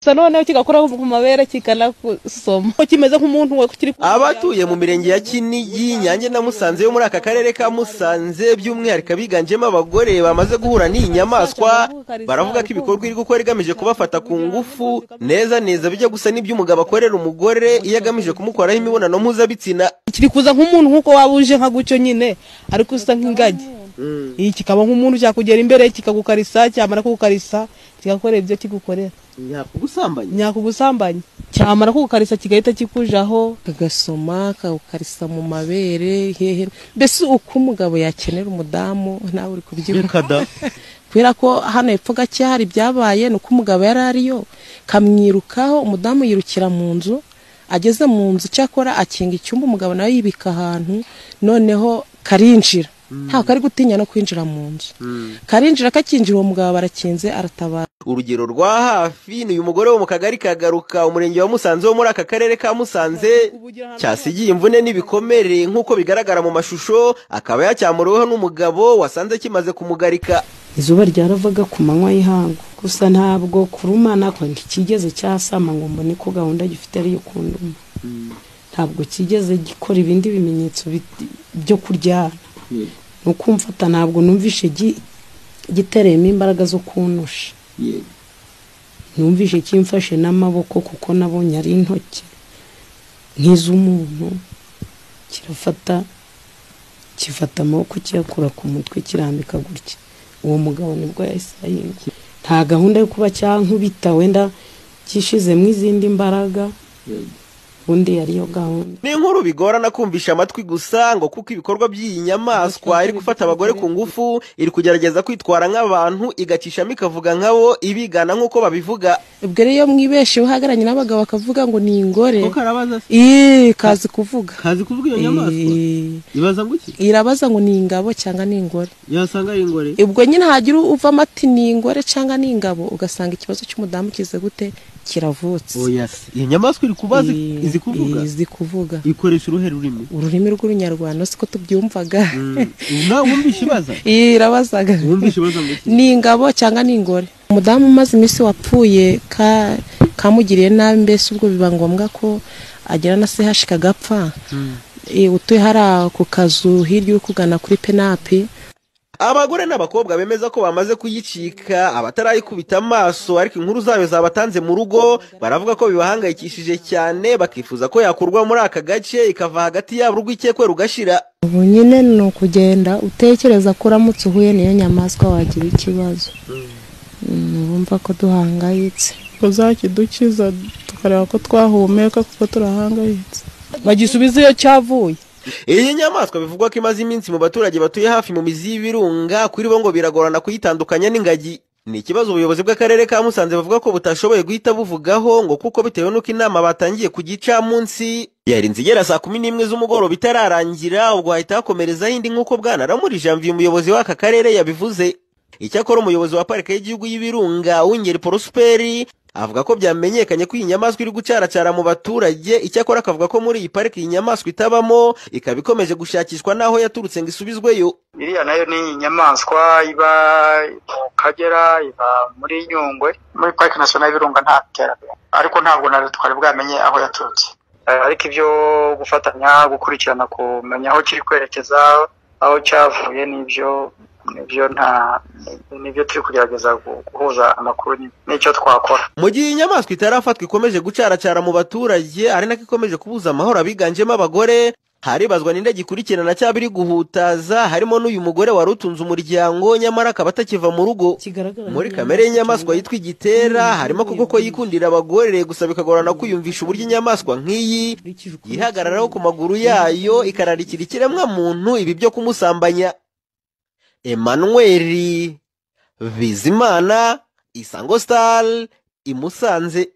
gusa noneho kigakora ku mabere kikanasoma kimeze nk'umuntu kiri abatuye mu mirenge ya kinigi nyange na musanze yo muri aka karere ka musanze by'umwihariko abiganjemo abagore bamaze guhura n'iyi nyamaswa baravuga ko ibikorwa iri gukora igamije kubafata ku ngufu neza neza bijya gusa n'iby'umugabo akorera umugore iyo agamije kumukoraho imibonano mpuzabitsina kiri kuza nk'umuntu nk'uko waba uje nka gutyo nyine ariko usa nk'ingagi iyi kikaba nk'umuntu cyakugera imbere kikagukarisa cyamara kugukarisa kigakora ibyo kigukorera nyakugusambanyi nyakugusambanyi cyamara kugukarisa kigahita kikujaho kagasoma kawukarisa mu mabere hehe mbese uko umugabo yakenera umudamu nawe uri kubyumva da kubera ko hano hepfo gake hari ibyabaye ni uko umugabo yari ariyo kamwirukaho umudamu yirukira mu nzu ageze mu nzu cyakora akinga icyumba umugabo nawe yibika ahantu noneho karinjira ntabwo kari gutinya no kwinjira mu nzu karinjira kakinjira uwo mugabo barakinze aratabara urugero rwa hafi ni uyu mugore wo mu kagari kagaruka umurenge wa musanze wo muri aka karere ka musanze cyasigiye imvune n'ibikomere nk'uko bigaragara mu mashusho akaba yacyamuriweho n'umugabo wasanze kimaze kumugarika izuba ryaravaga ku manywa y'ihangu gusa ntabwo kurumana ko ntikigeze cyasama ngo mbone ko gahunda gifite ariyo kunduma ntabwo kigeze gikora ibindi bimenyetso bit- byo kuryana ni ukumfata ntabwo numvishe gi- gitereyemo imbaraga zo kunusha numvishe kimfashe n'amaboko kuko nabonye ari intoki nk'iz'umuntu kirafata gifata amaboko kiyakura ku mutwe kirambika gutya uwo mugabo nibwo yahise ahinga nta gahunda yo kuba cyankubita wenda gishizemo izindi mbaraga ubundi yariyo gahunda ni inkuru bigorana kumvisha amatwi gusa ngo kuko ibikorwa by'iyi nyamaswa iri gufata abagore ku ngufu iri kugerageza kwitwara nk'abantu igacishamo ikavuga nk'abo ibigana nk'uko babivuga ubwo rero iyo mwibesheho uhagararanye n'abagabo bakavuga ngo ni ingore karabaza se Ih, kazi kuvuga kazi kuvuga iyo nyamaswa Ih, ibaza ngo iki irabaza ngo ni ingabo cyangwa ni ingore yasanga ari ingore ubwo nyine hagira uvamo ati ni ingore cyangwa ni ingabo ugasanga ikibazo cy'umudamu kize gute kiravutse oya se iyo nyamaswa iri kubaza Ih, izi kuvuga ih, izi kuvuga ikoresha uruhe rurimi ururimi rw'urunyarwanda siko tubyumvaga nawe wumvishe ibaza Ih, irabazaga wumvishe ibaza ngo iki ni ingabo cyangwa ni ingore umudamu umaze iminsi wapfuye ka- kamugiriye nabi mbese ubwo biba ngombwa ko agera na CH kagapfa Eh, utuye hariya ku kazu hirya uri kugana kuri penapi abagore n'abakobwa bemeza ko bamaze kuyicika abatarayikubita amaso ariko inkuru zayo zabatanze mu rugo baravuga ko bibahangayikishije cyane bakifuza ko yakurwa muri aka gace ikava hagati yabo urw'ikekwe rugashira ubu nyine ni ukugenda utekereza ko uramutse uhuye n'iyo nyamaswa wagira ikibazo Mm, urumva ko duhangayitse kuzakidukiza tukareba ko twahumeka kuko turahangayitse bagisubiza iyo cyavuye iyi nyamaswa bivugwa ko imaze iminsi mu baturage batuye hafi mu mizi y'ibirunga kuri bo ngo biragorana kuyitandukanya n'ingagi ni ikibazo ubuyobozi bw'akarere ka musanze buvuga ko butashoboye guhita buvugaho ngo kuko bitewe n'uko inama batangiye ku gicamunsi yarinze igera saa kumi n'imwe z'umugoroba itararangira ubwo hahita hakomerezaho indi nk'uko bwanaramuri janvier umuyobozi w'aka karere yabivuze icyakora umuyobozi wa parike y'igihugu y'ibirunga w'ingeri porosperi avuga ko byamenyekanye ko iyi nyamaswa iri gucaracara mu baturage icyakora akavuga ko muri iyi pariki iyi nyamaswa itabamo ikaba ikomeje gushakishwa n'aho yaturutse ngo isubizweyo iriya nayo ni inyamaswa iba mu kagera iba muri nyungwe muri parike nasiyonari y'ibirunga nta terambere ariko ntabwo na leta twari bwamenye aho yaturutse Eh, ariko ibyo gufatanya gukurikirana kumenya aho kiri kwerekeza aho cyavuye n'ibyo nibyo nta nibyo turi kugerageza gu- guhuza amakuru nyine. n'icyo twakora mu gihe iyi nyamaswa itarafatwa ikomeje gucaracara mu baturage ari nako ikomeje kubuza amahoro abiganjemo abagore haribazwa n'indege ikurikirana cyaba iri guhutaza harimo n'uyu mugore wari utunze umuryango nyamara akaba atakiva mu rugo kigaragara muri kamere y'inyamaswa yitwa igitera harimo kuko ko yikundira abagore gusa bikagorana kwiyumvisha uburyo inyamaswa nk'iyi yihagararaho ku maguru yayo ikararikira ikiremwa muntu ibi byo kumusambanya Emmanuel Bizimana Isango Star i Musanze